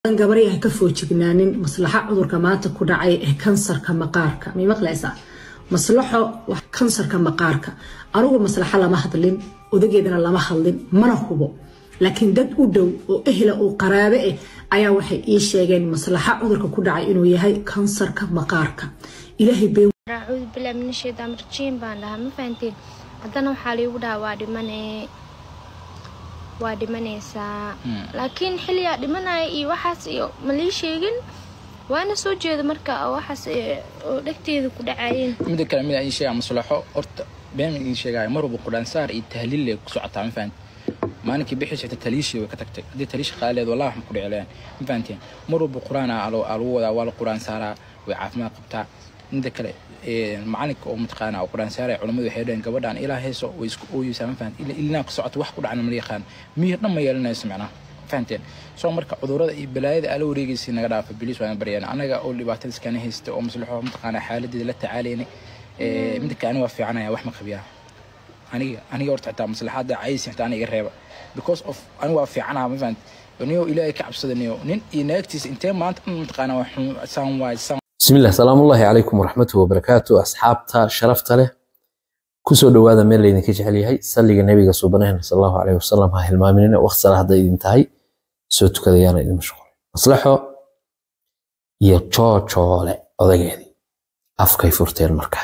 gabaray ha ka foojignaanin maslaxa cudurka maanta ku dhacay ee kansarka maqaarka may maqlaysaa maslaxo wax kansarka maqaarka anugu maslaxo lama hadlin odageedana lama hadlin mana hubo laakiin dad u dhow oo ehla oo qaraabe ah ayaa waxay ii sheegeen maslaxa cudurka ku dhacay inuu yahay kansarka maqaarka ilaahay been acuudu bilaa min shaytaan rajiim baan dhahaa ma fahanteen haddana waxaa liigu dhahaa waa dhimane waa dhimanaysaa laakiin xilligaa dhimanaya iyo waxaas iyo ma lii sheegin waana soo jeeda marka waxaas oo dhegteeda ku dhacayeen mida kale mid ii sheegaa maslaxo horta been ii sheegaayo mar walba qudhaansaar iyo tahliil ku socotaa ma fahanteen maalinkii bixii sheegtay taliishii way ka tagtay haddii taliishi qaaleed wallahi wax ma ku dhici lahayn ma fahanteen mar walba qur-aan aa lagu wadaa waa la qur-aan saaraa way caafimaad qabtaa mida kale macalinka oo mataqaana oo qur-aan saaraya culamadu waxay dhaheen gabadhaan ilaa heeso way isku ooyeysaa ma fahanteen ila ilinaa ku socoto wax ku dhacna mala yaqaan miyir dhan ma yeelanayso macnaha fahanteen soo marka cudurada iyo balaayada aala wareegaysay naga dhaafa biliis waan baryaan anaga oo dhibaatada iskana haysta oo maslaxo mataqaana xaaladeeda la tacaalaynay mida kale aniga waa fiicanaya wax ma qabiyaa aniga aniga horta xitaa maslaxaada caysi xitaa aniga iga reeba because of aniga waa fiicanaha ma fahant niyo ilaahay ka cabsadaniyo nin iyo naagtiisa intee maanta dhan mataqaana waa xun saan waay saan بسم الله سلام الله عليكم ورحمته وبركاته أصحابتا شرفتا له كسو دوادا ميل لين كي جعل يهي سلي النبي صوبناه صلى الله عليه وسلم هاي المامنين وقت صلاة دا انتهي سوتو كذا يانا إذا مشغول مصلحو يا تشو تشو لا أضيعي أفكي فرتين مركان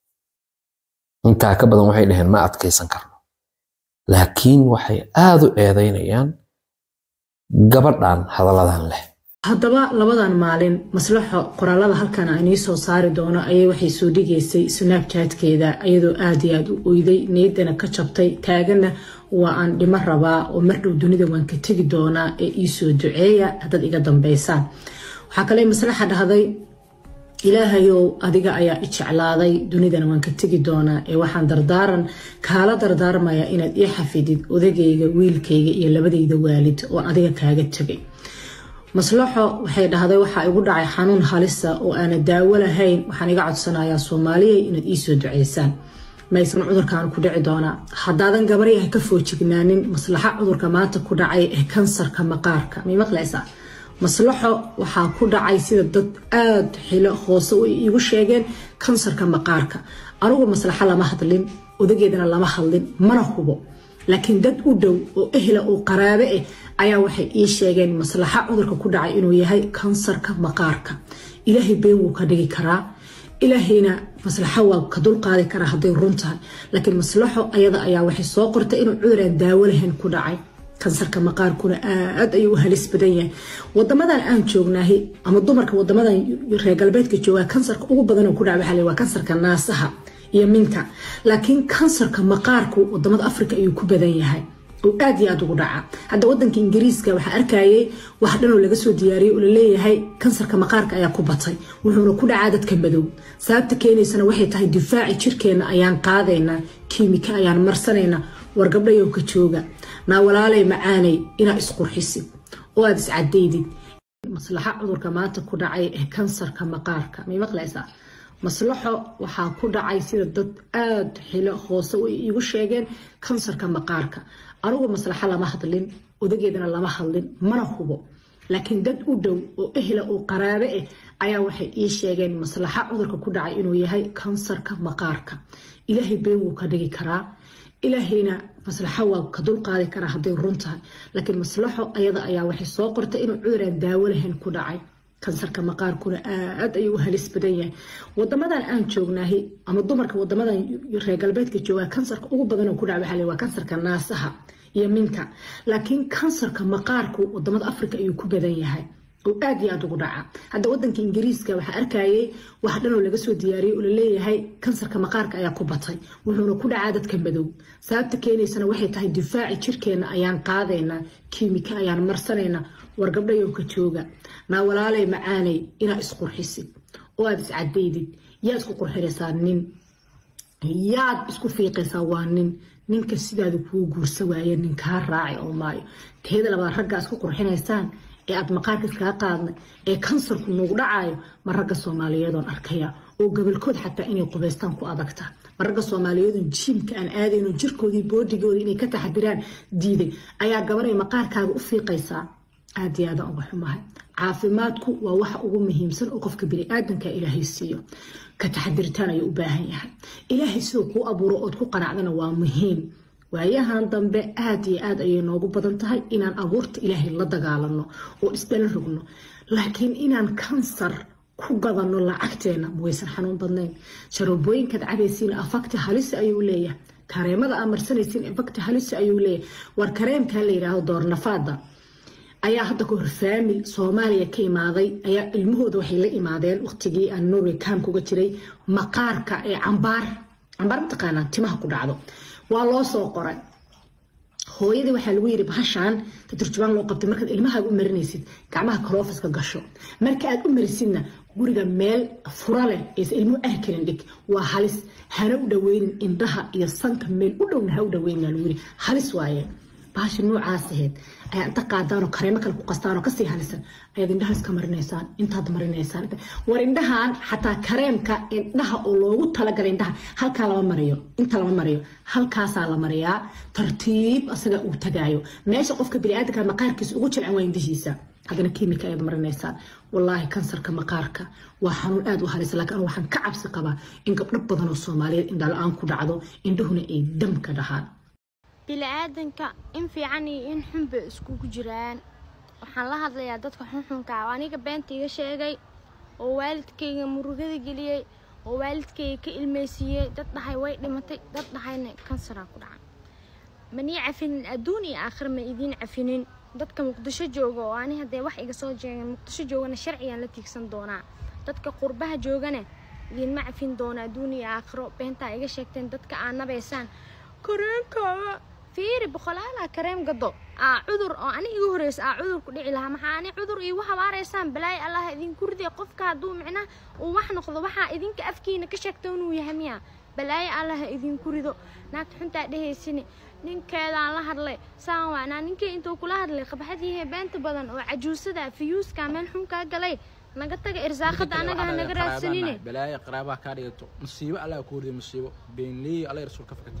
intaa ka badan waxay dhaheen ma adkaysan karno laakiin waxay aad u eedaynayaan gabadhan hadalladan leh haddaba labadan maalin maslaxo qoraalada halkan aan ii soo saari doono ayay waxay soo dhigaysay snabchatkeeda iyadoo aad iyo aad u oyday niyaddana ka jabtay taagana waa aan dhimo rabaa oo mardhow dunida waan ka tegi doonaa ee iisoo duceeya haddaad iga dambaysaan waxaa kale maslaxa dhahday ilaahayow adiga ayaa i jeclaaday dunidana waan ka tegi doonaa ee waxaan dardaaran kaala dardaarmayaa inaad ii xafidid odagayga wiilkayga iyo labadayda waalid oo adiga kaaga tegay maslaxo waxay dhahday waxaa igu dhacay xanuun halisa oo aana daawo lahayn waxaan iga codsanayaa soomaaliya inaad iisoo duceysaan maysan cudurkan ku dhici doonaa haddaadan gabaryaha ka foojignaanin maslaxa cudurka maanta ku dhacay ee kansarka maqaarka may maqlaysaa maslaxo waxaa ku dhacay sida dad aad xilo hoose u iigu sheegeen kansarka maqaarka anugu maslaxo lama hadlin odageedana lama hadlin mana hubo laakiin dad u dhow oo ehla oo qaraabe ah ayaa waxay ii sheegeen maslaxa cudurka ku dhacay inuu yahay kansarka maqaarka ilaahay been wuu ka dhigi karaa ilaahayna maslaxo waa ka dulqaadi karaa hadday run tahay laakiin maslaxo ayada ayaa waxay soo qortay inuu cudur aan daawo lahayn ku dhacay kansarka maqaarkuna aad ayuu u halis badan yahay wadamadan aan joognahay ama dumarka wadamadan reer galbeedka jooga kansarka ugu badan ku dhaca waxaa waa kansarka naasaha iyo minka laakiin kansarka maqaarku wadamada africa ayuu ku badan yahay oo aad iyo aad ugu dhaca hadda wadanka ingiriiska waxaa arkayay wax dhanoo laga soo diyaariyay oo laleeyahay kansarka maqaarka ayaa ku batay wuxuuna ku dhacaa dadka madow sababta keenaysana waxay tahay difaaci jirkeena ayaan qaadaynaa kiimika ayaan marsanaynaa war gabdhayow ka jooga naa walaalay macaanay inaa isqurxisid oo aad iscadaydid maslaxa cudurka maanta ku dhacay ee kansarka maqaarka may maqlaysaa maslaxo waxaa ku dhacay sida dad aad xilo hoose u iigu sheegeen kansarka maqaarka anugu maslaxo lama hadlin odageedana lama hadlin mana hubo laakiin dad u dhow oo ehla oo qaraabe ah ayaa waxay ii sheegeen maslaxa cudurka ku dhacay inuu yahay kansarka maqaarka ilaahay been wuu ka dhigi karaa ilaahayna maslaxo waa ka dulqaadi karaa hadday run tahay laakiin maslaxo ayada ayaa waxay soo qortay inuu cudur aan daawo lahayn ku dhacay kansarka maqaarkuna aad ayuu u halis badan yahay wadamadan aan joognahay ama dumarka wadamadan reer galbeedka jooga kansarka ugu badan ku dhaca waxaa waa kansarka naasaha iyo minka laakiin kansarka maqaarku wadamada africa ayuu ku badan yahay oo aad iyo aad ugu dhaca hadda wadanka ingiriiska waxaa arkayay wax dhanoo laga soo diyaariyay oo laleeyahay kansarka maqaarka ayaa ku batay wuxuuna ku dhacaa dadka madow sababta keenaysana waxay tahay difaaci jirkeena ayaan qaadaynaa kiimika ayaan marsanaynaa war gabdhayow ka jooga naa walaalay macaanay inaa isqurxisid oo aad iscadaydid yaa isku qurxinaysaa nin yaad isku fiiqaysaa waa nin ninka sidaada kuu guursa waaye nin kaa raaci oo maayo teeda labaad raggaa isku qurxinaysaan ee aad maqaarka iskaga qaadnay ee kansarku nuugu dhacayo ma ragga soomaaliyeedoon arkaya oo gobolkood xataa inay qubaystaan ku adagta ma ragga soomaaliyeedoon jiimka aan aadayno jirkoodii boodigoodii inay ka taxadiraan diiday ayaa gabanay maqaarkaaga u fiiqaysaa aad iyo aadaan uga xumahay caafimaadku waa waxa ugu muhiimsan oo qofka bini-aadanka ilaahay siiyo ka taxadiritaan ayuu u baahan yahay ilaahay siduu kuu abuuro ood ku qanacdana waa muhiim waayahan dambe aad iyo aad ayay noogu badan tahay inaan abuurta ilaahay la dagaalano oo isdala rogno laakiin inaan kansar ku gadano lacagteena waysan xanuun badnayn sharoobooyinkaad cabaysiin afakti halisi ayuu leeyahay kareemada aa marsanaysiin afakti halisi ayuu leeyahay war kareemkaa la yidhaahdo doornafaada ayaa hadda ka hor faamil soomaaliya ka imaaday ayaa ilmahooda waxay la imaadeen waqtigii aan norway kaamkuga jiray maqaarka ee cambaar cambaar mataqaanaa timaha ku dhacdo waa loo soo qoray hooyadii waxaa lagu yiri bahashaan taturjubaan loo qabtay markaad ilmahaaga u marinaysid gacmaha kaloofiska gasho marka aad u marisidna guriga meel fura leh aysa ilmuhu arkalin dhig waa halis hana u dhaweynin indhaha iyo sanka meel u dhowna ha u dhaweynin lagu yiri halis waaye bahasha noocaas aheyd ayaa inta qaadaanoo kareemo kale ku qastaanoo kasii halisan ayaad indhaha iska marinaysaan intaad marinaysaan war indhahan xataa kareemka indhaha oo loogu talagalay indhaha halkaa lama mariyo inta lama mariyo halkaasaa la mariyaa tartiib asaga uu tagaayo meesha qofka biniaadanka maqaarkiisa ugu jilcan waa indhihiisa haddana kiimika ayaad marinaysaan wallaahi kansarka maqaarka waa xanuun aada u halisa laakiin anu waxaan ka cabsi qabaa in gabdho badan oo soomaaliyeed indhala-aan ku dhacdo indhahuna ay dam ka dhahaan bili-aadanka in fiican iyo in xun bay iskugu jiraan waxaan la hadlayaa dadka xunxunka ah oo aniga beenta iga sheegay oo waalidkayga murugada geliyey oo waalidkayga ka ilmeysiiyey dad dhahay way dhimatay dad dhahayna kansaraa ku dhacan manii cafinin adduun iyo aakhir ma idiin cafinin dadka muqdisho jooga oo ani haddee wax iga soo jeegeen muqdisho joogana sharcigaan la tiigsan doonaa dadka qurbaha joogana idiinma cafin doona adduun iyo aakhiro beentaa iga sheegteen dadka aa nabaysaan kareenkaaga fiiri boqolaalaa kareem gado aa cudur oo ani igu horeysa aa cudur ku dhici lahaa maxaa ani cudur iigu habaaraysaan balaayo allah idinku riday qofka hadduu micnaha uu wax noqdo waxaa idinka afkiina ka sheegta inuu yahay miya balaayo allah idinku rido naagta xuntaa dhehaysini ninkeedaan la hadlay saan waanaa ninkii intuu kula hadlay qabxadiihe beenta badan oo cajuusada fiyuuska meel xun kaa galay naga taga irsaaqada anaga ha naga raadsanine balaayo qaraabaha kaa dhigato musiibo allah ku riday musiibo beenleey allah rasuul ka fakatay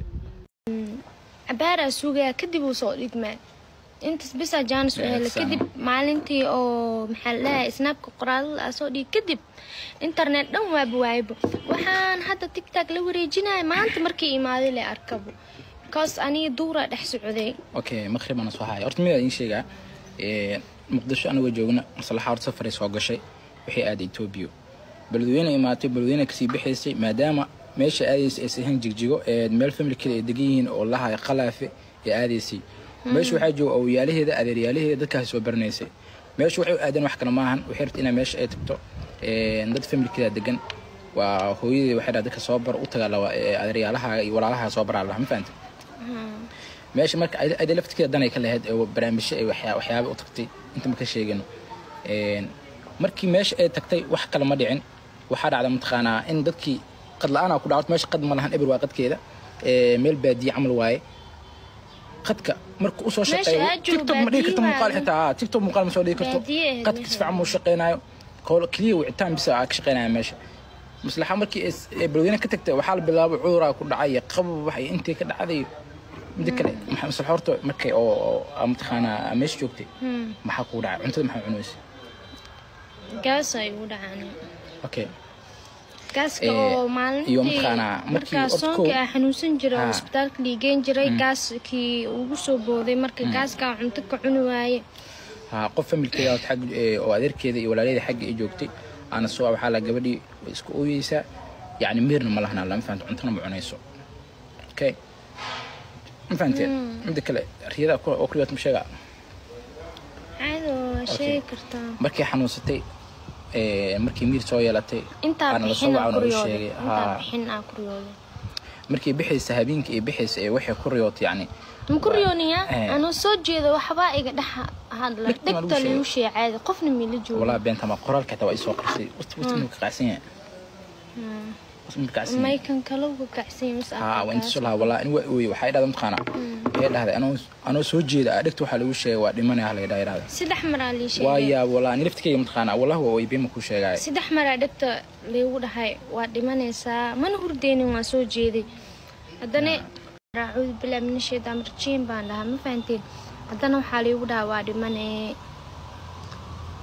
cabaaraa suugaya kadib uu soo dhigmaa intaas bisaa jaanis u hela kadib maalintii oo maxaa la dhahay snaabka qoraalada aa soo dhigi kadib internet dhan waaba waaybo waxaan hadda tigtag la wareejinaya maanta markii imaaday le arkabo kaas aniga duuraa dhex socday okay maqrib ana soo haya horta midaa idiin sheegaa muqdisho anagoo joogna maslaxa horta safaray soo gashay waxay aaday etoobiya beledweyne imaatay beledweyne kasii bixaysay maadaama meesha aadaysa aysan ahayn jigjigo ee meel familkeeda ay degan yihiin oo lahay qalaafe ee aadaysay meesha waxaa jooga awyaalaheeda adeeryaalaheeda dadkaasi soo baranaysay meesha waxay u aadeen wax kale maahan waxay rabta inaa meesha ay tagto dad familkeeda degan waa hooyadii waxay dhaha dadka soo bar u tagaa lawa adeeryaalaha iyo walaalaha soo baraa laha ma fahanta meesha marka ayda laftirkeeda danay ka lahayd ee barnaamijyo ay waxyaaba u tagtay inta ma ka sheegino markii meesha ay tagtay wax kale ma dhicin waxaa dhacda mataqaanaa in dadkii qad la-aan ku dhacdo meesha qad ma lahan eber waa qadkeeda meel baadiye camal waaye qadka marka usoo shaqeeyo tiktok ma dhigi karto muuqaal xitaa tiktok muuqaal ma soo dhigi karto qadka si fiican muu shaqeynayo keliya wicitaan bisa aa ka shaqeynaya meesha maslaxa markii balweyne ka tagtay waxaa la bilaabay cuduraa ku dhacay qabab wax intii ka dhacday mida kale maslaxa horta markay oo mataqaanaa meesha joogtay maxaa kugu dhacay cuntada maxaa cunaysa gaas ay ugu dhacaan okay gaaska oo maalintii markaa soonka aa xanuunsan jiray oo isbitaalka dhiigeen jiray gaaskii ugu soo booday marka gaaskaa cunto ka cuni waaye ha qof familkeeda xag oo adeerkeeda iyo walaalaheeda xagga ay joogtay aana soo waxaa la gabadhii way iska ooyeysaa yacni miirna ma lahnaa lama fahanto cuntona ma cunayso okay ma fahanteen midda kale riyada oo kuriyood ma sheegaa caado waa sheegi kartaa markay xanuunsatay markii miir soo yeelatay intaa aana lasoo bixin aa wacan oo kuriyooday sheegay intaa ha bixin aa kuriyooday markii bixaysa habeenkii ay bixaysa ee waxay ku riyootay yacni ma kuriyooniya Eh. anoo soo jeeda waxbaa iga dhex hadla Dhegta ma lagu dhegta sheegay? lagu sheegay caadi qofna miila joogo walaa beenta ma qoraalka xitaa waa isoo qarsay wati wati inuu ka qacsan yahay wati inuu ka qacsan yahay maykan kale uga kacsan mas ها وانت شو لها والله انو وي waxay dhahday maqana waxay dhahday anoo anoo soo jeeda adhigta waxa lagu sheegay waa dhimanaya la yiraahdo saddex maraa lii sheegay waaya walaa ani laftikeyga maqana wallahi waa way bima ku sheegay saddex maraa dhegta laygu dhahay waa dhimanaysaa mana hurdeynin waa soo jeeday haddana raacuudu bilaa mina shaytaan rajiim baan dhahaa ma fahanteen haddana waxaa laygu dhahaa waa dhimane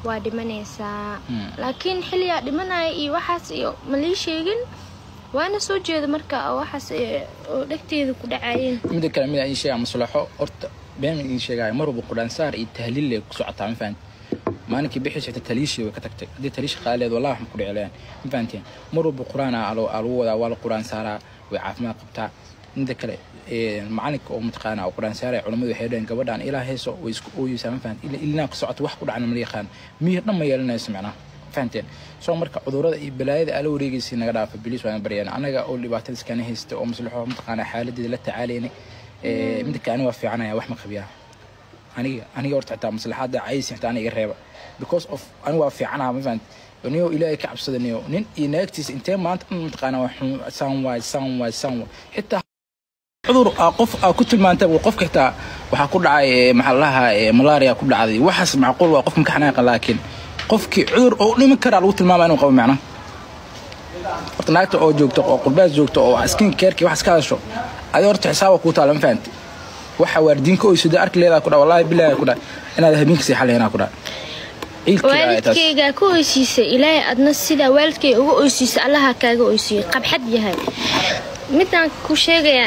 waa dhimanaysaa laakiin xilligaa dhimanaya iyo waxaas iyo malii sheegin waana soo jeeda marka oo waxaas oo dhegteeda ku dhacayeen mida kale mid aan sheegaa maslaxo horta been idin sheegaayo mar walba quraansaar iyo tahliil lay ku socotaa ma fahanti maalinkii bixii jirta taliishii way ka tagtay haddii taliish qaaleed wallahi waxma ku dhicilayaan ma fahanteen mar walba quraan aa lagu wadaa waa la quraan saaraa way caafimaad qabtaa mida kale macalinka oo mataqaana oo quraan saaraya culamadu waxay dhaheen gabadhaan ilaa heeso way isku ooyeysaa ma fahanti ila ilinaa ku socoto wax ku dhacna mala yaqaan miyir dhan ma yeelanayso macnaha fahanteen soo marka cudurada iyo balaayada ala wareegaysay naga dhaafa biliis waan baryaan anaga oo dhibaatada iskana haysta oo maslaxo mataqaana xaaladeeda la tacaalaynay mida kale aniga waa fiicanaya wax ma qabiyaa aniga aniga horta xitaa maslaxaada caysi xitaa aniga iga reeba because of aniga waa fiicanaha ma fahanti niyo ilaahay ka cabsadaniyo nin iyo naagtiisa intee maanta dhan mataqaana waa xun saan waay saan waay saan waay xitaa cudur qof aa ku tilmaantay qofka xitaa waxaa ku dhacay maxaa lahaa malaria ku dhacday waxaas macquul waa qof makaxnaaqa laakiin qofkii cudur oo dhiman karaa lagu tilmaama inuu qabo macna horta naagta oo joogto oo qurbaas joogto oo skin carekii waxaas ka hadasho adi horta xisaaba kuu taala ma fahanti waxa waardiinka oo sida arki leedaa ku dha wallahi billahi ku dha inaad habeenka sii xaleynaa ku dha waalidkaygaa ka oysiisay ilaahay adna sidaa waalidkay uga oysiisay allaha kaaga oysiiyey qabxad yahay midaan ku sheegayaa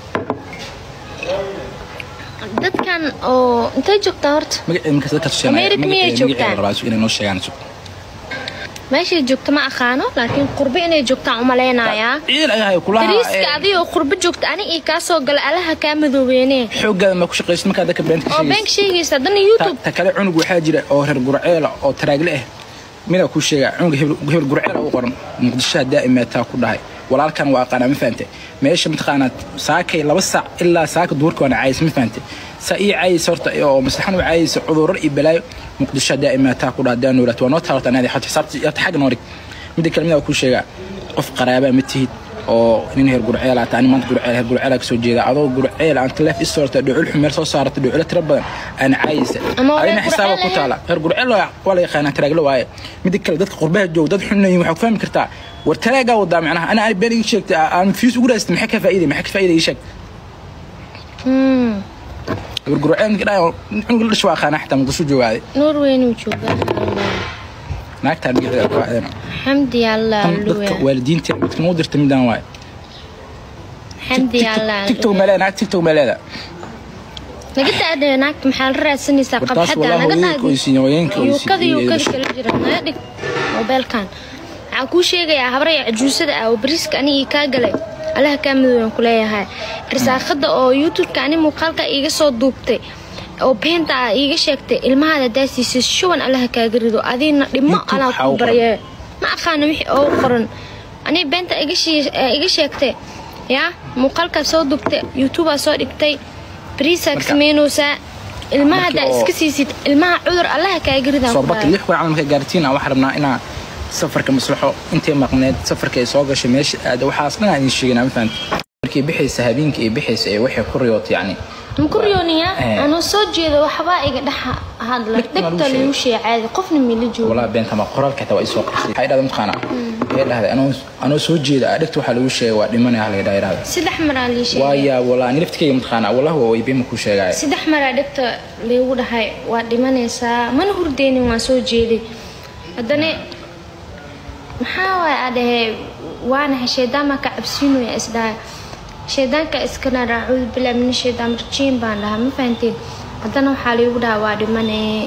dadkan oo intay joogtaa horta America miyay joogtaan? meeshay joogta ma aqaano laakiin qurbo inay joogtaan umalaynayaa dariiska adigoo qurbo joogta ani ii kaa soo gala allaha kaa madoobeene xoogaada ma ku shaqaysid markaa dadka beenta oo beenka sheegaysa haddana youtube ta kale cunug waxaa jira oo reer gurceela oo taraagle ah midaa kuu sheegaa cunug hebel gurceela u qoran muqdishoha daa'imeetaa ku dhahay walaalkan waa aqaanaa ma fahante meesha mataqaanaa saakay laba saac ilaa saaka duurka waana caayis ma fahante saa ii caayis horta oo maslaxan u caayisa cudurar iyo balaayo muqdisho daa'imeetaa ku dhaha daa noolaat waa noo taalata anaadi xata xisaabta yata xagga noorig midda kale midaa kuu sheegaa qof qaraabaa ma tihid oo nin heer gurceela ata ani maanta gurceel heer gurceela kasoo jeeda adoo gurceel aan taleef isoorta dhucul xumeel soo saarata dhuculo tiro badan aan caayisa adina xisaaba ku taala heer gurceel waa la yaqaanaa taraaglo waaye midda kale dadka qurbaha joog dad xunayin waxaa ku fahmi kartaa war taraagaa wadaa macnaha ana ani been ii sheegtay aan fiis ugu raastay maxay ka faa'iiday maxay ka faa'iiday ii sheeg gurgurceel ninka dhaay cunug la dhashay waa aqaanaa xitaa muqdisho joogaaday norweyn uu joogaa naagtaan magaceeda ku aadana xamdi allah dadka waalidiinta midka noo dirta midaan waaye xamdi allah tiktok meeleeda naag tiktok meeleeda naga daadee naagta maxaa la raadsanaysaa wartaas qabxadda walaa naga hooyeenka oysiin hooyeenka yuukada yuukada kala jira naga dhig mobeelkan waxaan kuu sheegayaa habraya cajuusada ah oo bariiska ani ii kaa galay allaha kaa madooban ku leeyahay risaaqada oo youtubeka ani muuqaalka iiga soo duubtay oo beenta ah iiga sheegtay ilmahaada daasiisay shuban allaha kaaga rido adiina dhimo YouTube alaa waxaa ku u qoran. barye ma aqaano wixii oo qoran ani beenta iga shii- eh, iga sheegtay yaa muuqaalkaa soo duubtay youtubea soo dhigtay bariisaa Marka- samaynaysaa ilmahaada markii oo- iska siisid ilmaha cudur allaha kaaga ridaan soo ku baki dhahay. lix waan marka gaartiin aan waxaan rabnaa inaa safarka maslaxo intay maqneed safarka ay soo gashay meesha aada waxaas dhan aan idin sheeganaa ma fahanti markii bixaysa habeenkii ay bixaysa ee waxay ku riyootay yacni makuryooniya Eh. anoo soo jeedo waxbaa iga dhex hadla Dhegta ma lagu dhegta sheegay? lagu sheegay caadi qofna mila joogo walaa beenta ma qoraalka xitaa waa isoo qorsay waxay dhahday mataqaana waxay dhahday anoo anoo soo jeeda ah dhegta waxaa lagu sheegay waa dhimanaya la yidhaha yidhahda saddex maraa lii sheegay waaya walaa ani laftikeyga mataqaana wallahi waa way beema kuu sheegaya saddex maraa dhegta laygu dhahay waa dhimanaysaa mana hurdeynin waan soo jeeday haddana maxaa waay aa dhahee waana shaydaan ka cabsiinaya isdhahay shaydaanka iskana raacuudu bilaa min shaydaan rajiim baan dhahaa ma fahanteen haddana waxaa laygu dhahaa waa dhimanee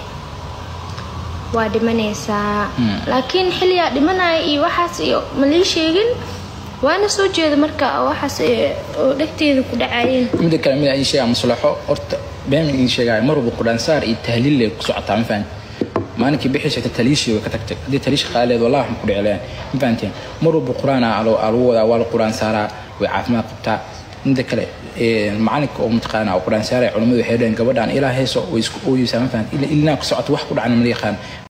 waa dhimanaysaa laakiin xilligaa dhimanaya iyo waxaas iyo malii sheegin waana soo jeeda marka oo waxaas eh, oo dhegteeda ku dhacayeen midda kale mid aan sheegaa maslaxo horta been idin sheegaayo mar walba quraansaar iyo tahliil lay ku socotaa ma fahanti maalinkii bixii jirta taliishii way ka tagtay haddii taliish qaaleed wallahi waxma ku dhicilayaan ma fahanteen mar walba quraan aa lagu wadaa waa la quraan saaraa way caafimaad qabtaa midda kale macalinka oo mataqaana oo quraan saaraya culamadu waxay dhaheen gabadhaan ilaa heeso way isku ooyeysaa ma fahanti ila ilinaa ku socoto wax ku dhacna mala yaqaan